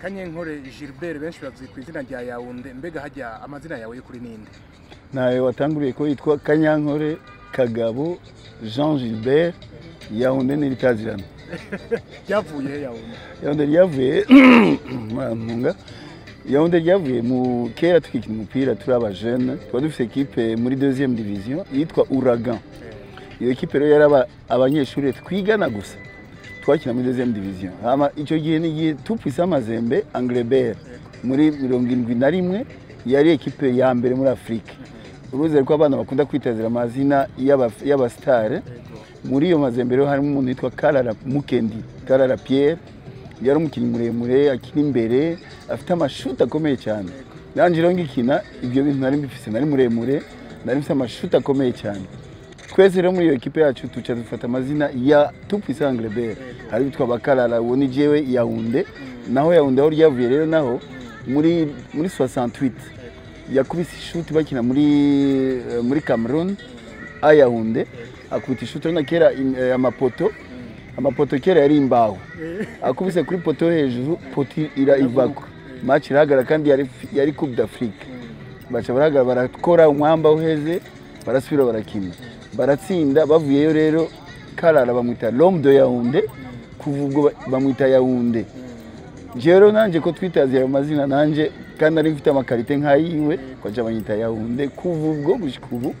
kanyenkore gilbert benshi bazi ku izina rya yawunde mbega hajya amazina yawe y'ukuri ninde ntawe watanguriye ko yitwa kanyankore kagabo jean gilbert yawunde n'ibitazirana ryavuye he yawunde yawunde ryavuye murantunga yawunde ryavuye mu kera tukikina umupira turi abajene tuba dufite ekipe muri deuxième division yitwa uragan iyo ekipe rero yari aba- abanyeshuri twigana gusa twakina muri deuxième division hama icyo gihe ni igihe tupfise amazembe angleterre muri mirongo irindwi na rimwe yari ekipe ya mbere muri afurika uruzi ko abana bakunda kwitazira amazina y'aba- y'abasitare muri iyo mazembe rero harimo umuntu witwa karara mukendi karara pierre yari umukinnyi muremure akina imbere afite amashuti akomeye cyane nanjye rero ngikina ibyo bintu nari mbifise nari muremure nari mfite amashuti akomeye cyane twese rero muri iyo ekipe yacu tuca dufata amazina ya tupise angleterre hari bitwa bakarara uwo ni jewe yawunde naho yawunde aho ryavuye rero naho muri muri 68 yakubise ishuti bakina muri eh, muri Cameroon ayahunde akubita ishuti urabona kera im- eh, amapoto amapoto kera yari imbaho akubise kuri poto yo hejuru poto ira ivako match irahagara kandi yari yari coupe d'Afrique baca barahagara barakora umwamba uheze barasubira barakina baratsinda bavuyeyo rero karara bamwita l'homme de Yaounde kuva ubwo ba- bamwita Yaounde rero nanjye ko twitaziye ayo mazina nanjye kandi ari mfite amakarite nk'ayiwe kwaca banyita Yaounde kuva ubwo gushika ubu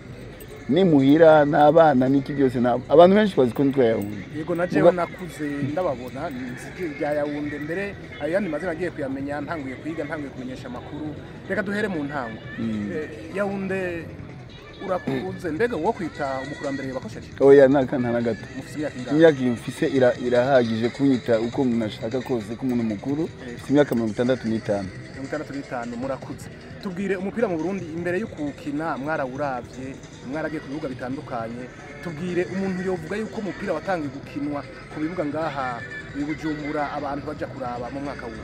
nimuhira n'abana n'iki byose nta- abantu benshi bazi ko nitwa Yaounde yego na jewe Muga- nakuze ndababona nzi rya yawunde mbere ayo yandi mazina agiye kuyamenya ntanguye kwiga ntanguye kumenyesha amakuru reka duhere mu ntango Eh, yawunde urakuze mbega wo kwita umukurambere yabakosheje oya nta nta na gato mufite imyaka ingahe imyaka iyi mfise ira- irahagije kunyita uko umuntu ashaka kose ko umuntu mukuru mfite imyaka mirongo itandatu n'itanu mirongo itandatu n'itanu murakuze tubwire umupira mu burundi imbere yo kuwukina mwarawuravye mwaragiye ku bibuga bitandukanye tubwire umuntu yovuga yuko umupira watangiye gukinwa ku bibuga ngaha i bujumbura abantu baja kuraba mu mwaka wuwo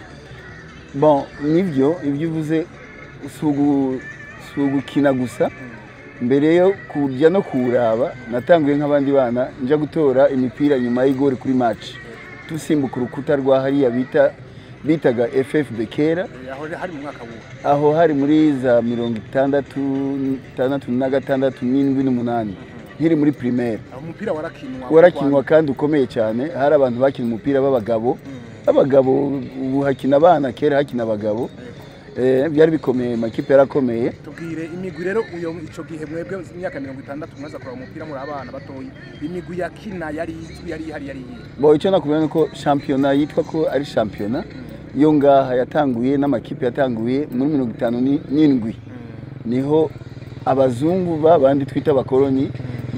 bon nibyo ibyo uvuze si ugu- si ugukina gusa mbere yo kujya no kuwuraba natanguye nk'abandi bana njya gutora imipira nyuma y'igori kuri match dusimbuka urukuta rwa hariya bita bitaga FFB kera Eh, aho hari mu mwaka wuwo aho hari muri za mirongo itandatu itandatu na gatandatu n'indwi n'umunani nkiri muri primaire aho umupira warakinwa warakinwa kandi ukomeye cyane hari abantu bakina umupira b'abagabo abagabo ubu hakina abana kera hakina abagabo Eh, byari bikomeye amakipe yarakomeye tubwire imigwi rero uyo ico gihe mwebwe imyaka mirongo itandatu mwaza kuraba umupira muri abana batoyi imigwi yakina yari izwi yari ihari yari iyihe bo icyo nakubwira ni uko shampiyona yitwa ko ari shampiyona yo ngaha yatanguye n'amakipe yatanguye muri mirongo itanu ni- n'indwi niho abazungu ba bandi twita abakoloni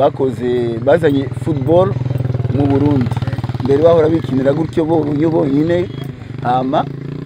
bakoze bazanye football mu burundi mbere bahora bikinira gutyo bo- yo bonyine hama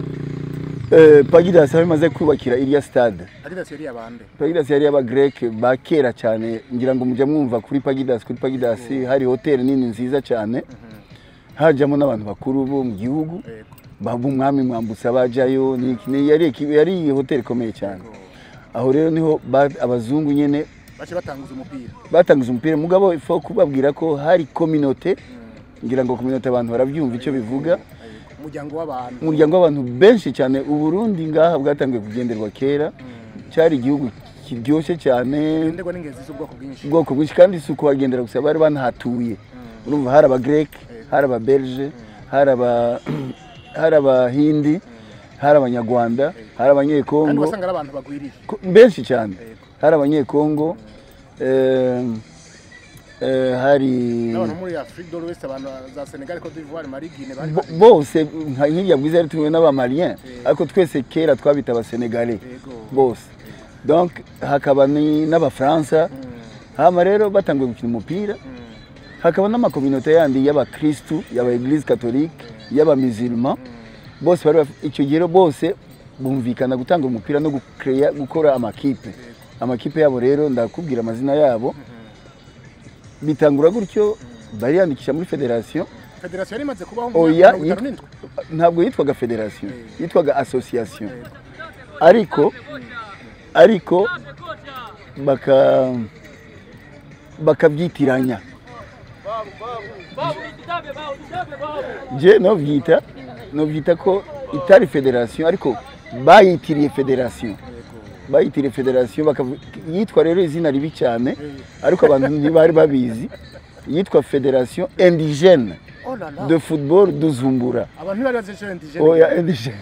eh, pagidas aho imaze kubakira iriya stade adidas yari abande pagidas yari y'abagreke ba kera cyane ngira ngo mujya mwumva kuri pagidas kuri pagidas hari hoteli nini nziza cyane hajyamo n'abantu bakuru bo mu gihugu yego baba umwami mwambutsa bajyayo ni- ni- yari eki- yari hoteli ikomeye cyane aho rero niho ba- abazungu nyine bace batanguza umupira batangiza umupira mugabo ifo kubabwira ko hari kominote ngira ngo kominote abantu barabyumva icyo bivuga umuryango w'abantu umuryango w'abantu benshi cyane uburundi ngaha bwatangiye kugenderwa kera cyari igihugu kiryoshye cyane ngenderwa n'ingezi z'ubwoko bwinshi ubwoko bwinshi kandi si ukuhagendera gusa bari banahatuye urumva hari abagreke hari ababelge hari aba hari abahindi hari abanyarwanda hari kandi abanyekongo wasanga ari abantu bagwiriye ko- benshi cyane Yego. hari abanyekongo eh, eh, hari n'abantu muri Afrique de l'Ouest abantu za Senegal Cote d'Ivoire Mali Guinée bari bo- bari bose nka nk'irya bwiza yari tuwe n'abamalien ariko twese kera twabita abasenegalais yego bose donc hakaba ni- n'abafaransa hama rero batanguye gukina umupira hakaba n'amakominote yandi y'abakristu y'aba eglise catholique y'abamizilma bose bari baf- icyo gihe rero bose bumvikana gutanga umupira no gucrea gukora amakipe amakipe yabo rero ndakubwira amazina yabo bitangura gutyo bariyandikisha muri federation federasiyo yari imaze kubaho mu oya myaka mirongo itanu n'indwi yitwa- ntabwo yitwaga federation yitwaga association Yego. ariko ariko baka bakabyitiranya je novyita novyita ko itari federation ariko bayitiriye federation Yego. bayitiriye federation bakavu- yitwa rero izina ribi cyane Eh. ariko abantu ntibari babizi yitwa federation indigene Oh la la. de football duzumbura abantu ntibari bazi icyo indigene oya indigene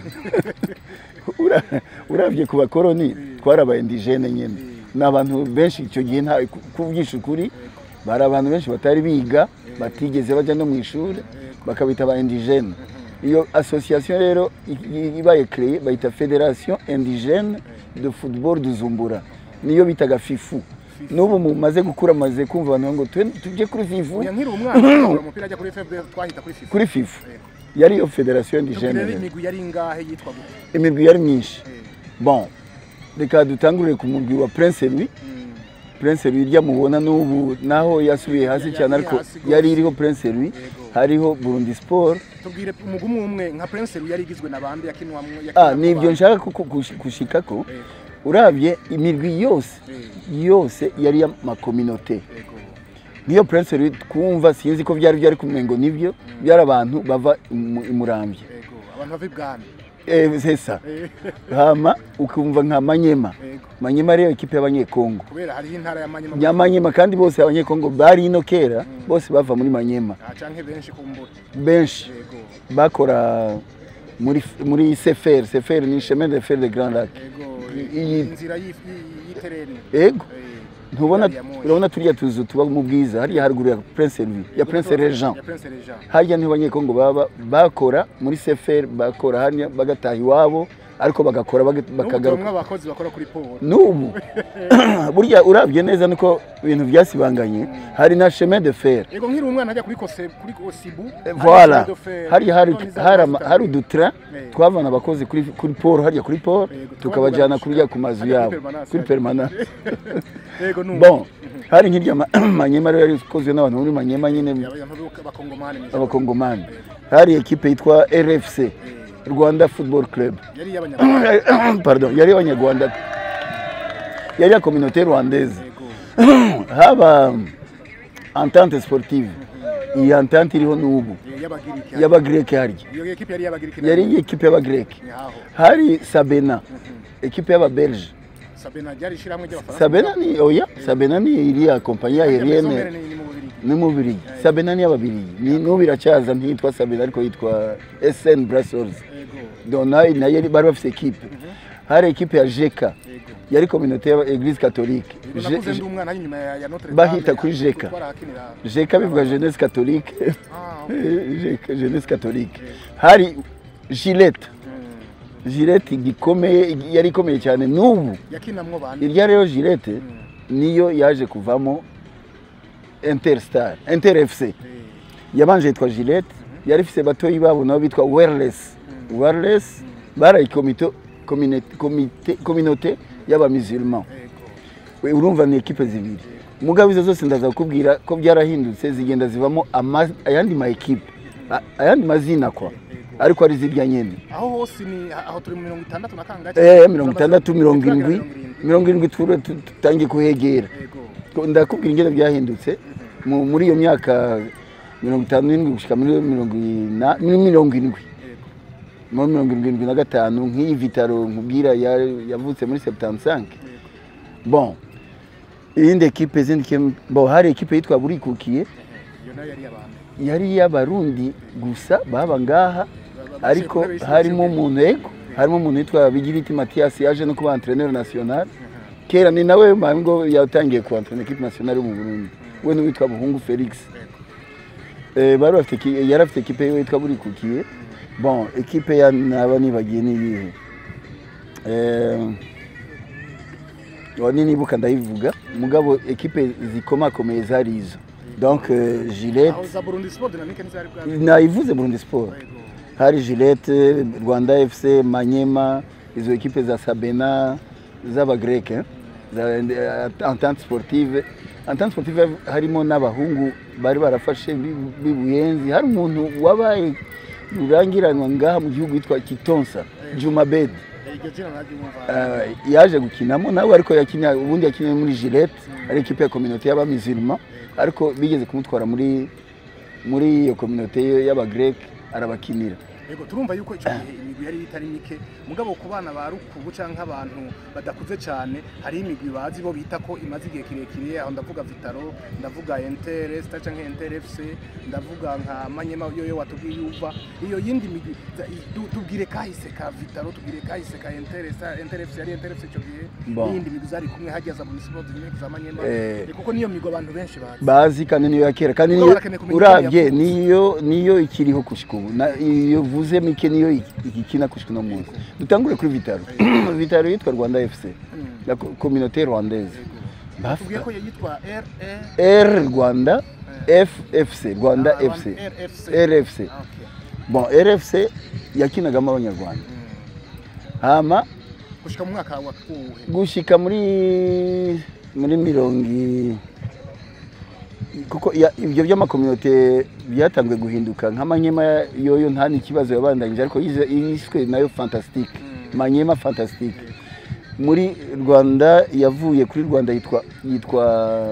Ura- uravye ku bakoroni twari aba indigene nyene ni abantu benshi icyo gihe nta kuvugisha ukuri bari abantu benshi batari biga batigeze bajya no mu ishuri bakabita ba indigene iyo association rero i- i- ibaye créée bayita federation indigene de football duzumbura niyo bitaga fifu n'ubu mumaze gukura maze kumva abantu ngo "Twe- tujye kuri fifu oya nkiri umwana umupira ajya kuri fb twahita kuri fifa kuri fifu Yego. yari iyo federation tubwire indigene rero rero. imigwi yari ingahe yitwa gute imigwi yari myinshi Eh. bon reka dutangurire ku mugwi wa prince louis Mm. prince louis irya mubona n'ubu naho yasubiye hasi Ya- cyane yari ariko hasi gose. yari iriho prince louis Yego. hariho burundi sport tubwire umugwi umwe umwe nka prince Louis yari igizwe na bande yakinwamwo ah yakinwamwo nibyo bande? nshaka kuku- kush- gushikako Yego. urabye imigwi yose Eh. yose yari y'amakominote Yego. niyo prince louis twumva sinzi ko byari byari kumengo nibyo byari abantu bava imu- imurambye Yego. abantu bava ibwami eh sesa Eh. hama ukumva nka manyema Yego. manyema rero ikipe y'abanyekongo kubera hariho intara ya manyema nyamanyema kandi bose abanyekongo bari ino kera bose bava muri manyema Ah, canke benshi kumbura benshi yego bakora muri muri sefer sefer ni chemin de fer de grand lac yego Iyi- inzira y'i- y'i- y'itereni ego Eh, ntubona gari ya moshi. urabona turiya tuzu tuba mu bwiza hariya haruguru ya prince louis ya Yego, prince Prince- regent ya prince regent harya niho abanyekongo baba bakora muri sefer bakora hariya bagataha iwabo ariko bagakora baga- n'ubu bakagaruka tubamwo abakozi bakora kuri polo n'ubu burya urabye neza niko ibintu byasibanganye hari na chemin de fer yego nkiri umwana ajya kuri kose kuri kosibu voilà hariya hari hari ama- hari udutra Eh. twavana abakozi kuri kuri poro hariya kuri poro Yego, tukabajyana twabagana kurya ku mazu hariya yabo kuri permanence kuri hariya. permanence yego numva bon hari nk'irya ma- manyema rero yari ikozwe n'abantu muri manyema nyine abantu b'abakongomani ni abakongomani hari ekipe yitwa rfc rwanda football club yari iy'abanyarwanda pardon yari abanyarwanda yari ya communauté rwandaise yego haba entente sportive iyi entente iriho n'ubu Eh, y'abagiriki y'abagreke harya iyo ekipe yari y'abagiriki yari ekipe y'abagreke ni haho hari sabena ekipe y'ababelge sabena ryari ishyirahamwe ry'abafaransa sabena ni oya sabena ni iriya kompanyi Maison aerienne Mère ni ni mu Bubiligi. ni mu Bubiligi sabena ni y'ababirigi ni n'ubu iracyaza ntiyitwa sabena ariko yitwa sn brussels yego dona nayo yari- bari bafite ekipe hari ekipe ya jeka yego yari kominote ya eglise catholique Yego, Je- nakuze ndi umwana hano inyuma ya ya Notre Dame Bahita kuri ya- Jeka. twarahakinira jeka bivuga jeunesse catholique ah okay. Jeka, jeunesse catholique hari gilette Mm. gilette gikomeye yari ikomeye cyane n'ubu yakinamwo bande irya rero gilette niyo yaje kuvamo interstar inter fc Eh, yabanje yitwa gilette yari ifite batoyi babo nabo bitwa wireless wireless barayi komito communauté- comité- communauté y'abamisulman yego We, urumva ni ekipe zibiri mugabo izo zose ndaza kukubwira ko byarahindutse zigenda zivamo ama- ayandi ma ekipe a- ayandi mazina kwa ariko ari zirya nyene aho hose ni aho turi mu mirongo itandatu na kangahe eh mirongo itandatu mirongo Turagira indwi mirongo irindwi. mirongo irindwi tura- tu- tutangiye kuhegera yego Ko- ndakubwira ingene byahindutse mu- muri iyo myaka mirongo itanu n'indwi gushika muri mirongo ina- muri mirongo indwi yego muri mirongo irindwi na gatanu nk'iyi vitaro nkubwira ya- yavutse muri 75 yego bon iyindi ekipe izindi kim- bon hari ekipe yitwa burikukiye iyo nayo yari abantu yari iy'abarundi gusa baba ngaha ariko Bashyira- harimo umuntu ego harimo umuntu witwa bigiriti matiyasi yaje no kuba entraîneur national kera ni nawe mpamvu ngo yatangiye ku entraîneur equipe nationale yo mu burundi we n'uwitwa buhungu felix Eh, bari bafite eki- yari afite ekipe yiwe yitwa burikukiye bon ekipe ya naba nibagiye ni iyihe Eh, wa ninibuka ndayivuga mugabo ekipe zikomakomeye zari izo donc eh, gilette aho za Burundi Sport Dynamique ntizari bwa nayivuze burundi sport yego hari gilette rwanda fc manyema izo ekipe za sabena z'abagreke eh, za eh, entente sportive entente sportive harimo n'abahungu bari barafashe b'i- b'i buyenzi hari umuntu wabaye rurangiranwa ngaha mu gihugu witwa kitonsa jumabedi Eh, iryo jina naryumva Eh, yaje gukinamo nawe ariko yakinya ubundi yakiniye muri gilette ari ekipe ya communauté y'abamisilima ariko bigeze kumutwara muri muri iyo communauté y'abagreke arabakinira Yego turumva yuko ico gihe imigwi yari itari mike mugabo ku bana ba rukubu canke abantu badakuze cane hari imigwi bazi bo bita ko imaze igihe kirekire aho ndavuga Vitaro ndavuga Inter Star canke Inter FC ndavuga nka Manyema yoyo watubwiye uva iyo yindi migwi za- tu- tubwire kahise ka Vitaro tubwire kahise ka Inter Star Inter FC yari Inter FC ico gihe Bon. n'iyindi migwi zari kumwe hajya za Municipal Dynamic za Manyema Eh. Eh, kuko niyo migwi abantu benshi bazi bazi kandi niyo ya kera kandi Ubwo niyo barakeneye kumenya urabye ikintu yavuze. niyo niyo ikiriho gushika ubu Na- iyo vuze mike niyo iki- igikina gushika uno munsi dutangure kuri vitaro vitaro yitwa rwanda fc Mm. la co- communauté rwandaise Yego. tubwiye ko yitwa R E r rwanda ffc rwanda Ah, fc RFC. rfc Ah, okay. bon rfc yakinagamo abanyarwanda Mm. hama gushika mu mwaka wa uwuhe gushika muri muri mirongo i- kuko ya- ibyo by'amakominote byatanzwe guhinduka nka manyema yoyo nta n'ikibazo yabandanyije ariko yize- yiswe nayo fantastique Mm. manyema fantastique muri rwanda yavuye kuri rwanda yitwa yitwa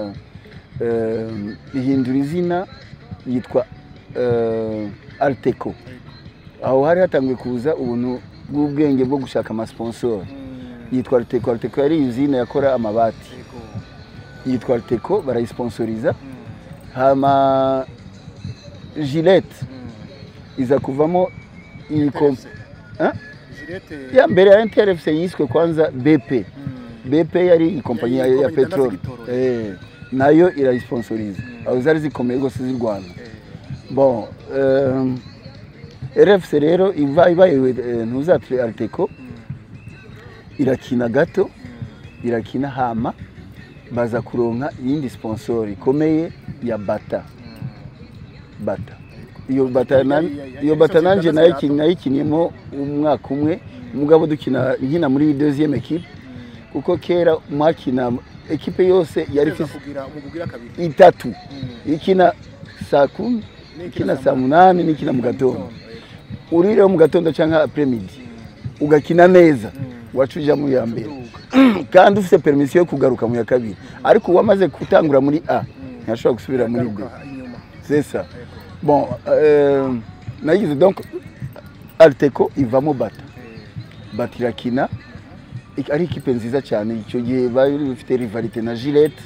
eh, ihindura izina yitwa eh, arteco aho hari hatangiye kuza ubuntu bw'ubwenge bwo gushaka amasponsor Mm. yitwa arteco arteco yari izina yakora amabati Yego. yitwa arteco barayisponsoriza Mm. hama gilette Mm. iza kuvamo iyi kom- TFC. Hein? Gillette. ya mbere ya ntrfc yiswe kwanza bp Mm. bp yari ikompanyi ya, Yari ya ikompanyi petrol idandaza eh, nayo irayisponsoriza Mm. aho zari zikomeye rwose z'i rwanda Eh. bon um, rfc rero iva ibaye eh, ntuzatire arteco Mm. irakina gato Mm. irakina hama baza kuronka iyindi sponsor ikomeye ya bata Mm. bata iyo bata na- Yari- yari- iyo yari bata sosiyete nanje idandaza nayo gato. kin- nayikiniyemo umwaka umwe mugabo dukina nkina muri deuxième equipe Mm. kuko kera mwakina ekipe yose yari Teza ifise kugira umugugira kabiri itatu Mm. ikina saa kumi N'ikina ikina saa saa munani n'ikina mu gatondo Yego. urireho mu gatondo cyangwa apremidi Mm. ugakina neza Mm. waca uja mu ya mbere Uduga. kandi ufite permisiyo yo kugaruka mu ya kabiri ariko uwamaze gutangura muri a Mm. ntashobora gusubira muri b Garuka inyuma. c'est ça Yego. bon euh, nagize donc arteco ivamo bata Eh. bata irakina Ik- ari ikipe nziza cyane icyo gihe bari bafite rivalite na gilette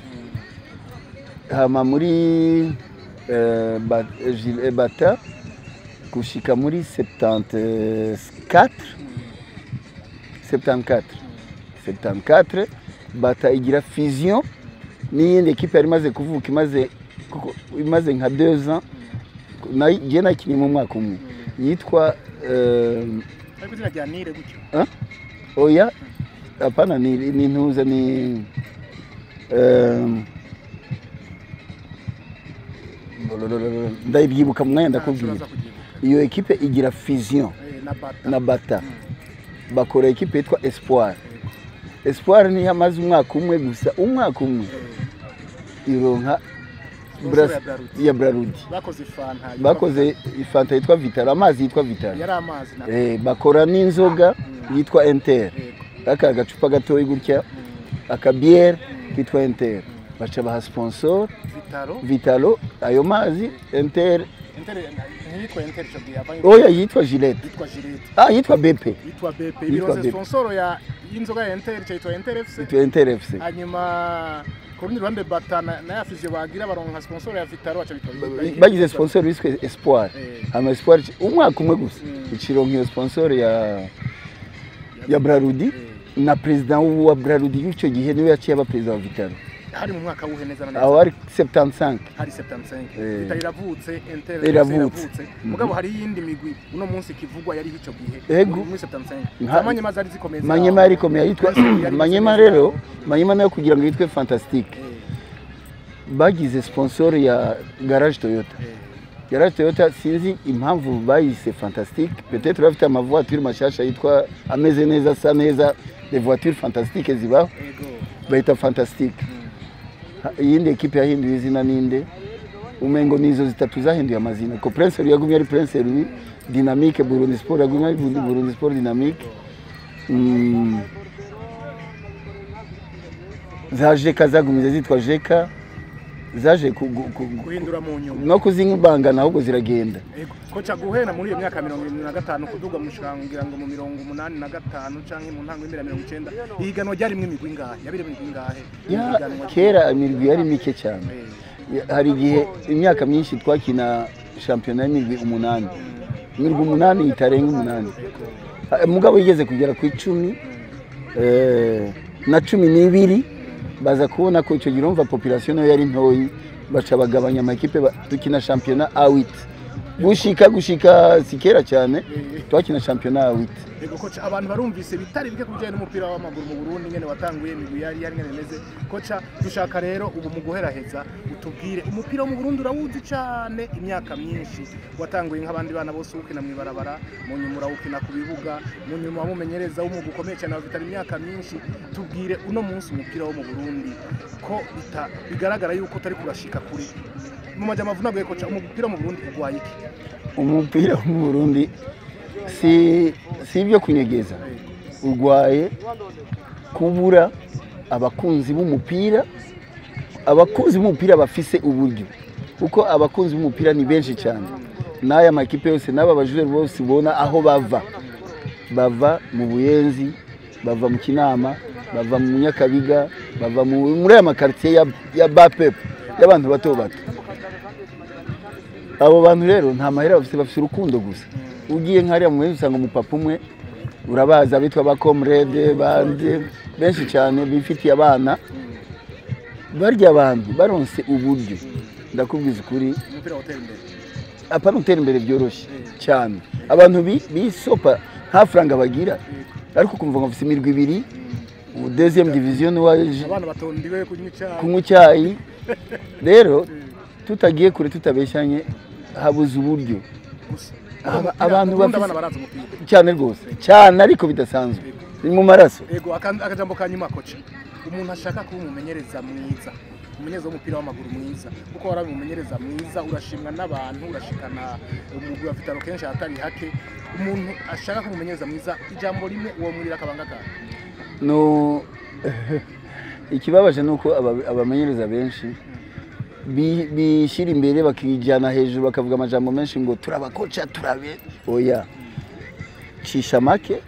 Mm. hama muri euh, ba- Gil- bata gushika muri 74 74 74 bata igira fusion n'iyindi ekipe yari imaze kuvuka imaze kuko imaze nka 2 ans nayo igiye nakinnye mu mwaka umwe yitwa euh, ariko izina rya nire gutyo oya hapana ni, ni ntuza ni um, ndabyibuka mu mwanya ndakubwira Uraza kubyibuka. iyo ekipe igira fusion Eh, na bata na bata Mm. bakora ekipe yitwa espoir espoir niyo amaze umwaka umwe gusa umwaka umwe Eh, ironka sponsor ya Bras- Braludi. ya brarudi bakoze ifanta yitwa- bakoze ifanta yitwa vitaro amazi yitwa vitaro yari amazi na eh, bakora n'inzoga Mm. yitwa enter Yego. aka agacupa gatoya gutya Mm. akabiere kitwa enter baca baha sponsor Vitaro vitalo ayo mazi enter Inter ntiyitwa Inter ico gihe avanye oya yitwa gilette yitwa Gillette ah yitwa bp yitwa BP Yitwa ibiroze BP. sponsor ya y'inzoga ya Inter ico yitwa Inter FC yitwa enter fc hanyuma ku rundi ruhande bata na na ya fizio bagira baronka sponsor ya Vitaro baca bitwa bagize sponsor biswe espoir Eh. hama espoir ci- umwaka umwe gusa Mm. ikironka iyo sponsor ya ya brarudi Eh. na president wa brarudi y'icyo gihe niwe yaciye aba president wa vitalo hari mu mwaka wuhe neza na aho neza hari 75 hari 75 Eh. Vitaro iravutse Inter Iravutse. mugabo hari iyindi migwi uno munsi kivugwa yari ico gihe Ego. muri muri 75 Nka- zamanye zari zikomeye zaho. manyema yari ikomeye yitwa Prince yari manyema imeze neza rero zaho. manyema nayo kugira ngo yitwe fantastique Eh, bagize sponsor ya garage toyota eh. garage toyota sinzi impamvu bayise fantastique peut-être bafite amavoiture mashasha yitwa ameze neza asa neza des voitures fantastiques zibaho Ego. bayita fantastique Mm. Ha- iyindi ekipe yahinduye izina ninde umengo nizo zitatu zahinduye amazina ko prince louis yagumye ari prince louis dynamique burundi sport yagumye ari Burundi- burundi sport dynamique Mm. za jeka zagumize zitwa jeka zaje ku- gu- ku- guhindura mu nyuma no kuzibangana ahubwo ziragenda Ego, koca guhera muri iyo myaka mirongo irindwi na gatanu kuduga mushangira ngo mu mirongo umunani na gatanu canke mu ntango y'imbere ya mirongo icenda ihiganwa ryarimwo imigwi ingahe yabiri imigwi ingahe Ya, Ihiganwa- kera imirwi yari mike cyane Eh, hari igihe imyaka myinshi twakina shampiyona y'imirwi umunani imirwi umunani itarenga umunani Ah, mugabo yigeze kugera ku icumi eh, na cumi n'ibiri baza kubona ko icyo gihe urumva population nayo yari ntoyi baca bagabanya amakipe ba- dukina shampiyona awiti gushika gushika si kera cyane twakina shampiyona awiti Ego koca abantu barumvise bitari bike kubijyanye n'umupira w'amaguru mu Burundi ngene watanguye imigwi yari yari ngene imeze koca dushaka rero ubu mu guheraheza utubwire umupira wo mu Burundi urawuzi cane imyaka myinshi watanguye nk'abandi bana bose ukina mu ibarabara mu nyuma urawukina ku bibuga mu nyuma wamumenyereza w'umwuga ukomeye cyane wafitanye imyaka myinshi tubwire uno munsi umupira wo mu Burundi ko bita- bigaragara yuko utari kurashika kuri mu majambo avunaguye koca umupira wo mu Burundi ugwaye iki umupira wo mu burundi si si ibyo kunyegeza urwaye kubura abakunzi b'umupira abakunzi b'umupira bafise uburyo kuko abakunzi b'umupira ni benshi cyane n'aya makipe yose n'aba bajureri bose ubona aho bava bava mu buyenzi bava mu kinama bava mu nyakabiga bava mu- muri aya makaritsiye ya, ya bapepu y'abantu bato bato abo bantu rero nta mahera bafite bafite urukundo gusa ugiye nk'ariya mu benshi usanga umupapa umwe urabazi abitwa ba comrade bande benshi cyane bifitiye abana barya abantu baronse uburyo ndakubwiza ukuri umupira watera imbere apana utera imbere byoroshye cyane abantu bi- bisopa nta faranga bagira ariko ukumva ngo bafite imirwi ibiri ubu deuxième division waje abana batondiwe kunywa icyayi kunywa icyayi rero tutagiye kure tutabeshyanye habuze uburyo gusa Aba- abantu Ubundi bafise- abana barazi umupira cyane rwose cyane ariko bidasanzwe ni mu maraso yego aka- akajambo ka nyuma koca umuntu ashaka kuba umumenyereza mwiza umumenyereza w'umupira w'amaguru mwiza kuko wari umumenyereza mwiza urashimwa n'abantu urashikana umugwi wa vitaro kenshi ahatari hake umuntu ashaka kuba umumenyereza mwiza ijambo rimwe uwo murira akabanga kawe no ikibabaje ni uko aba- abamenyereza benshi bi- bishyira imbere bakijyana hejuru bakavuga amajambo menshi ngo turabakoca turabe oya cisha make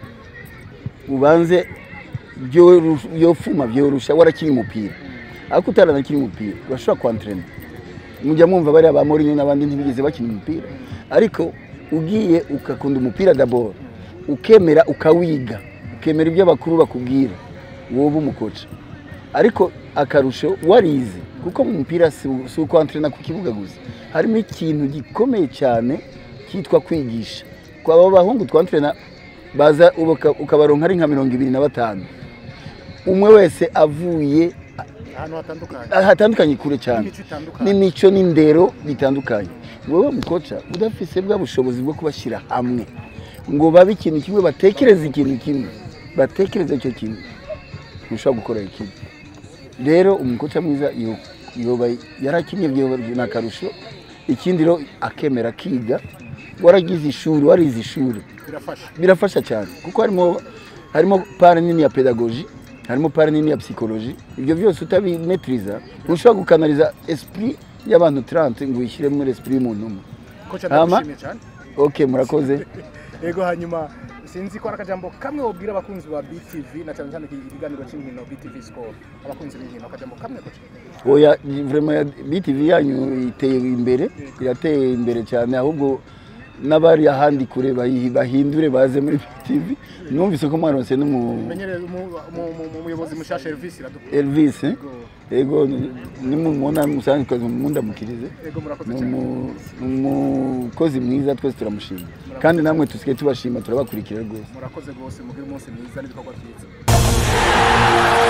ubanze byoru- byofuma byorusha warakiri umupira ariko utaranakiri umupira urashobora kwantrena mujya mwumva bariya ba Mourinho n'abandi ntibigeze bakina umupira ariko ugiye ugakunda umupira dabord ukemera ukawiga ukemera ibyo abakuru bakubwira wowe umukoca ariko akarusho warize kuko mu mupira si si ukwantrena ku kibuga gusa harimo ikintu gikomeye cyane cyitwa kwigisha kwa abo bahungu twantrena baza ubuka- ukabaronka ari nka mirongo ibiri na batanu umwe wese avuye ahantu hatandukanye hatandukanye kure cyane n'imico itandukanye n'imico n'indero bitandukanye wowe mukoca udafise bwa bushobozi bwo kubashyira hamwe ngo babe ikintu kimwe batekereze ikintu kimwe batekereze icyo kintu ntushobora gukora ikintu rero umukoca mwiza yo- yoba yarakinnye byoba ni akarusho ikindi rero akemera akiga waragize ishuri warize ishuri birafasha birafasha cyane kuko harimo harimo pare nini ya pedagogi harimo pare nini ya psychologie ibyo byose utabimetiriza ntushobora gukanaliza esprit y'abantu 30 ngo uyishyire muri esprit y'umuntu umwe koca Hama? ndagushimiye cyane ok murakoze yego hanyuma sinzi ko ari akajambo kamwe wabwira abakunzi ba BTV na cyane cyane ikiganiro cy'inkino BTV Sport abakunzi b'inkino akajambo kamwe koca oya vraiment ya BTV yanyu iteye imbere irateye imbere cyane ahubwo n'abari ahandi kure bayi- bahindure baze muri BTV numvise ko mwaronse n'umu menyereza umu- mu- mu- mu- umuyobozi mushasha Elvis iradukunda Elvis eh? Yego. yego nimumubona musanzwe mundamukirize yego murakoze ni cyane umu- ni umukozi mwiza twese turamushima kandi namwe tusigaye tubashima turabakurikira rwose murakoze rwose mugire umunsi mwiza n'ibikorwa byiza